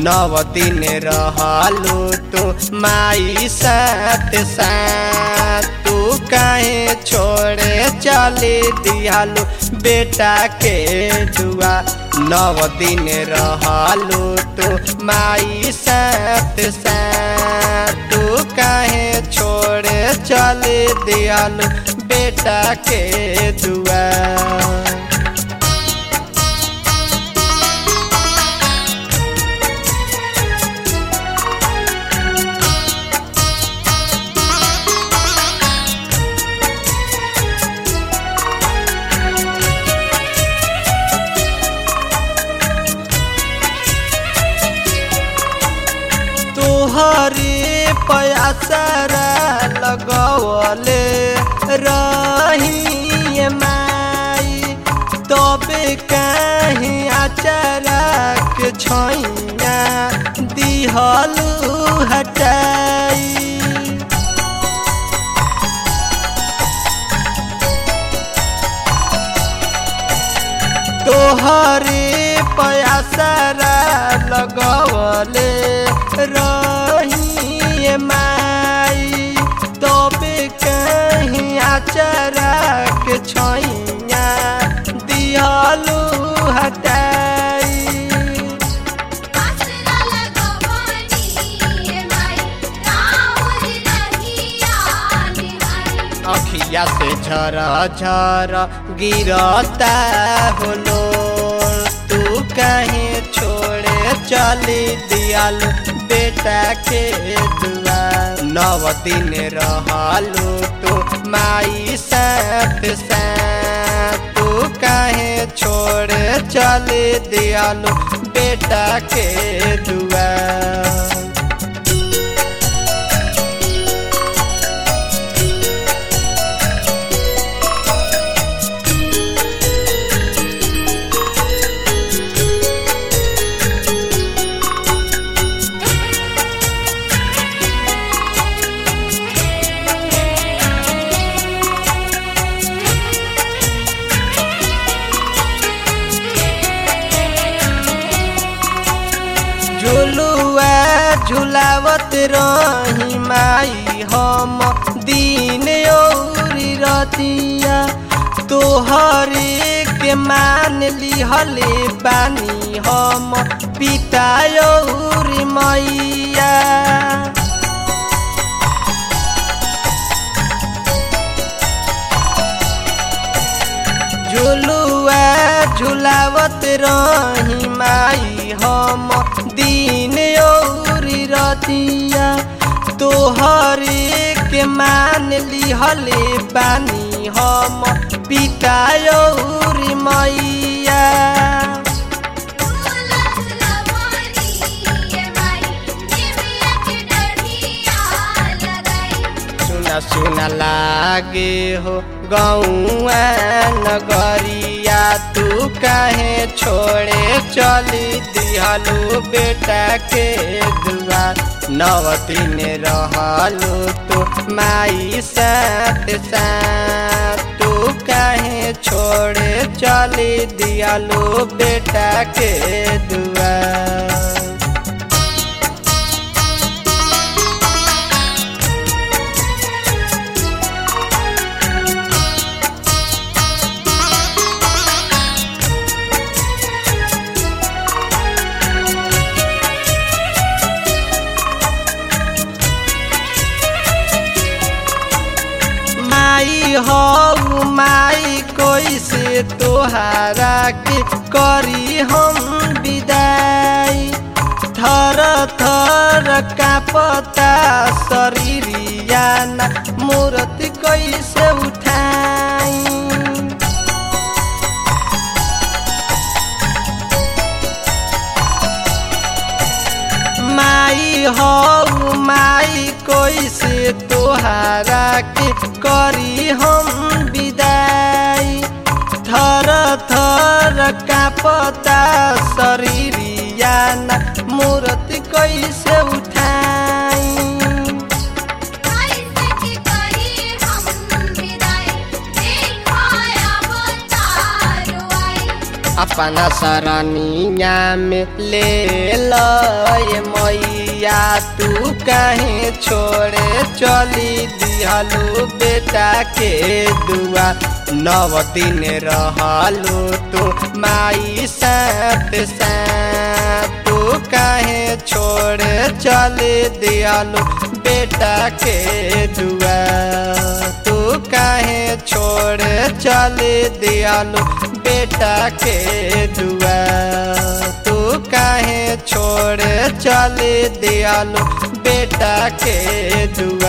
नव दिन रहलू तू माई साथ साथ तू काहे छोड़े चले दियालू बेटा के दुआ नव दिन रहलू तू माई साथ साथ तू काहे छोड़े चले दियालू बेटा के दुआ तोहरे पयासरा लगवले रही माई तबे कहीं अचरा के छैया दिहलू हटाई तोहरे पयासरा लगवले रही माई तबे कहीं अचरा के छैया दिहलू हटाई आसरा लगवानी माई राहुल रहिया निहारी अखिया से झर झर गिरता होलो तू कहीं छोड़े चली दियाल बेटा के दुआ नव दिन रहलू तू माई साथ साथ तू कहीं छोड़े चली दियालू बेटा के दुआ झुलुआ झुलावत रही माई हम दिन औरी रतिया तोहरे के मान लिहले बानी हम पिता औरी मैया झुलुआ झुलावत रही माई हम दिन औरी रतिया तोहरे के मान लिहले बानी हम पिता औरी मैया झूला झूलवानी माई निमिया के डढ़िया लगाई सुना सुना लागे हो गौआ नगरिया तू काहे छोड़े चली दिहलू बेटा के दुआ नव दिन रहलू तू माई साथ साथ तू काहे छोड़े चली दिहलू बेटा के दुआ माई हो माई कोई से तोहारा के करी हम विदाई थर थर कापता शरीरिया ना मूर्ति कैसे उठाई माई हो माई कोई से तोहारा के करी हम विदाई थर थर कापता शरीरिया ना मूर्ति कैसे उठाई कैसे की करी हम विदाई देखो अब तारो आई अपना सरनिया में ले लय मैया तू काहे छोड़े चली दिहलू बेटा के दुआ नव दिन रहलू तू माई साथ साथ तू काहे छोड़े चली दिहलू बेटा के दुआ तू काहे छोड़े चली दिहलू बेटा के दुआ तू काहे छोड़ चल दियालू बेटा के दुआ